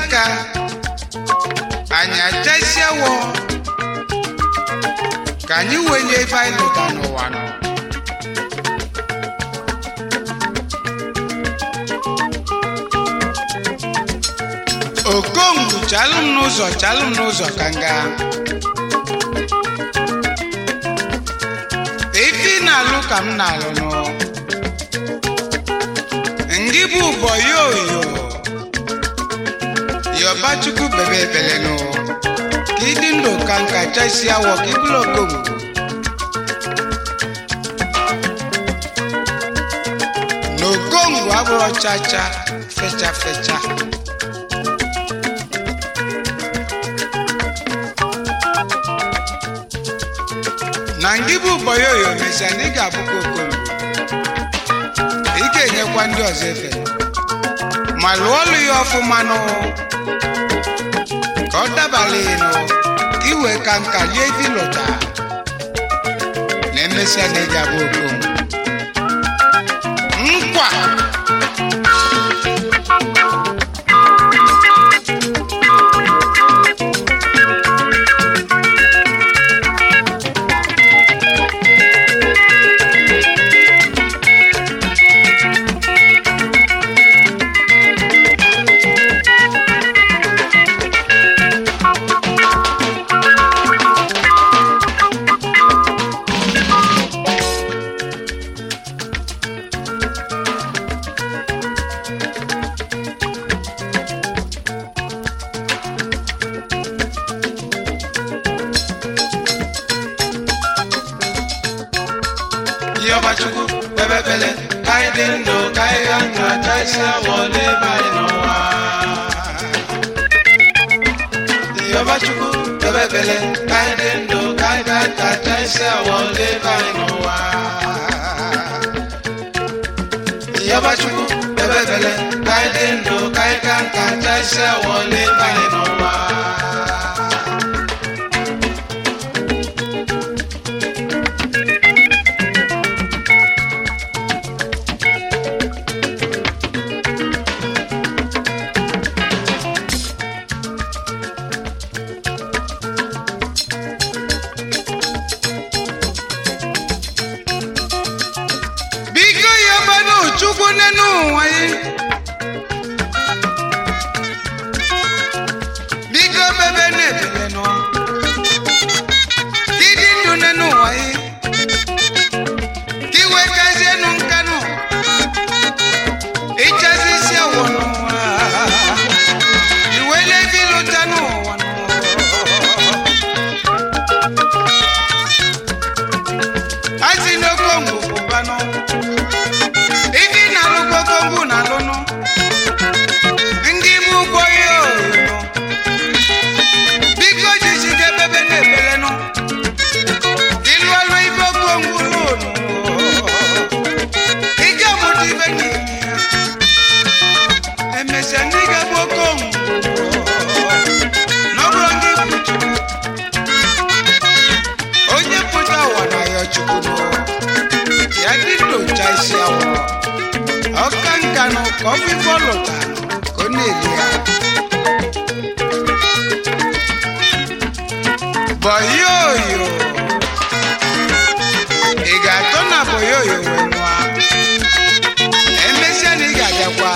nka anyị achasiawo ka anyị wenye ife anyị lụta n'ụwa nọ okongwu chalụ m n'ụzọ chalụ m n'ụzọ ka nga ife ị na-alụ ka m na-alụ nụ ngị bụ ụbọ yoyo yọbachukwu bebe ebele nụ ka ịdị ndụ ka nka chasi awọ ka ịbụrụ okongwu na okongwu abụrụ chacha fecha fecha na ngị bụ ụbọyoyo mesia na ị ga-abụkwa okongwu ị ga-enyekwa ndị ọzọ efe ma lụọ ọlụ ya ọfụma nụ ka ọ dabala ịnụ ka iwe ka nka lie ife lụta na emesịa na ị ga-abụ okongwu nkwa Yọbachukwu bebebele ka anyị dị ndụ ka anyị ga nka chaisi awọle ebe anyị n'ụwa. Yọbachukwu bebebele ka anyị dị ndụ ka anyị ga nka chaisi awọle ebe anyị n'ụwa. Yọbachukwu bebebele ka anyị dị ndụ ka anyị ga nka chaisi awọle ebe anyị n'ụwa. biko yọbanụ chukwu nenu ụwa yi biko bebe na-ebele nụ dịdị ndụ nenu ụwa yi ka iwe kazienu nkanụ ịchazi isi awọ n'ụwa iwele gị lụta n'ụwa nụ asi n'okongwu pụbanụ ife ị na-alụ kokongwu na-alụnụ ndị bụ ụgbọ ihe oyoyo biko jisike bebe na-ebelenụ ịlụ ọlụ ife okongwu lụnụ ike mụta ife n'ime ya emesịa ndị ga-bụ okongwu n'ọbụrụ ndị bụ chukwu onye pụta ụwa na ya chukwu nụ ya dị ndocha isi awọ ọka nka nụ ka ọ bụ ife ọ lụta ka ọ na-eli ya bọyoyo ị ga-atọ na bọyoyo wee nwa emesịa na ị ga-abịakwa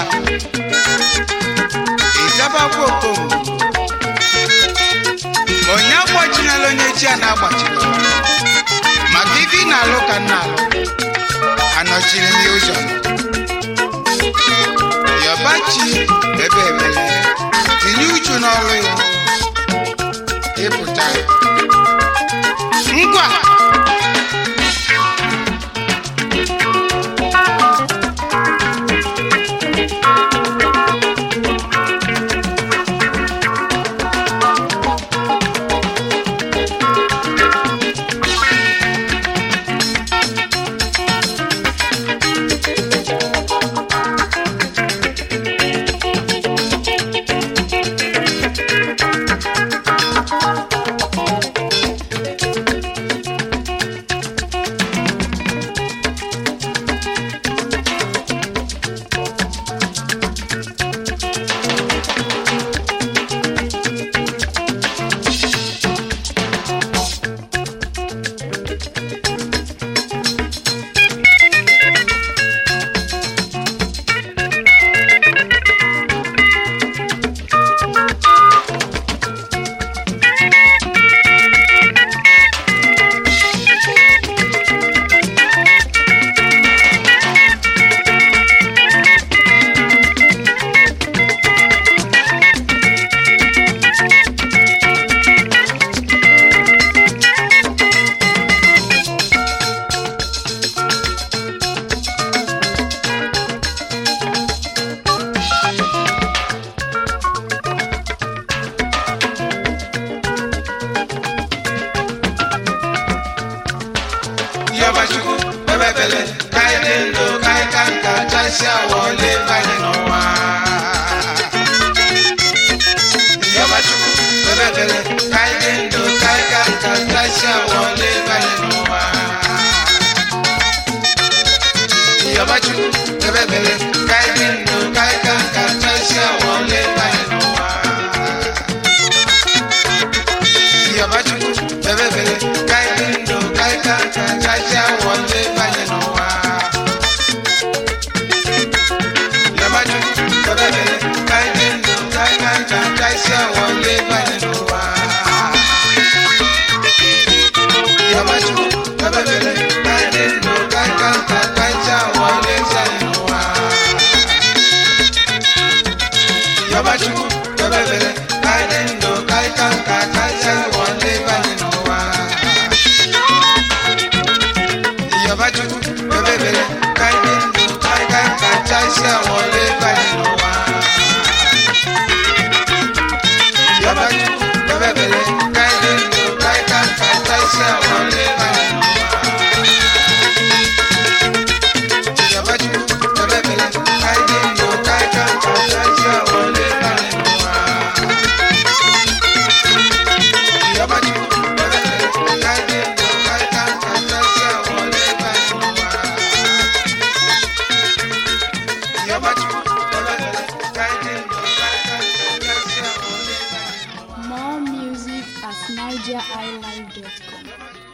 ịzabakwa okomu onye agbachinala onye chi a na-agbachila maka ife ị na-alụ ka m na-alụ anọchiri m ya ụzọ yọbachi ebe ebele tinye uchu n'ọrụ ya ịpụta ngwa yọba chukwu yọba ebele ka anyị dị ndụ ka anyị ka nka ka anyị si ụwa ndị be anyị n'ụwa yọba chukwu yọba ebele ka anyị dị ndụ ka anyị ka nka ka anyị si ụwa ndị be anyị n'ụwa yọba chukwu yọba ebele ka anyị dị ndụ ka anyị ka nka ka anyị si ụwa ndị be anyị n'ụwa Yọba chukwu yọba ebele ka anyị dị ndụ ka anyị ka nka ka anyị si ụwa ndị be anyị n'ụwa Yọba chukwu yọba ebele ka anyị dị ndụ ka anyị ka nka ka anyị si ụwa ndị be anyị n'ụwa Yọba chukwu yọba ebele ka anyị dị ndụ ka anyị ka nka ka anyị si ụwa ndị be anyị n'ụwa More music at nigeriilive.com.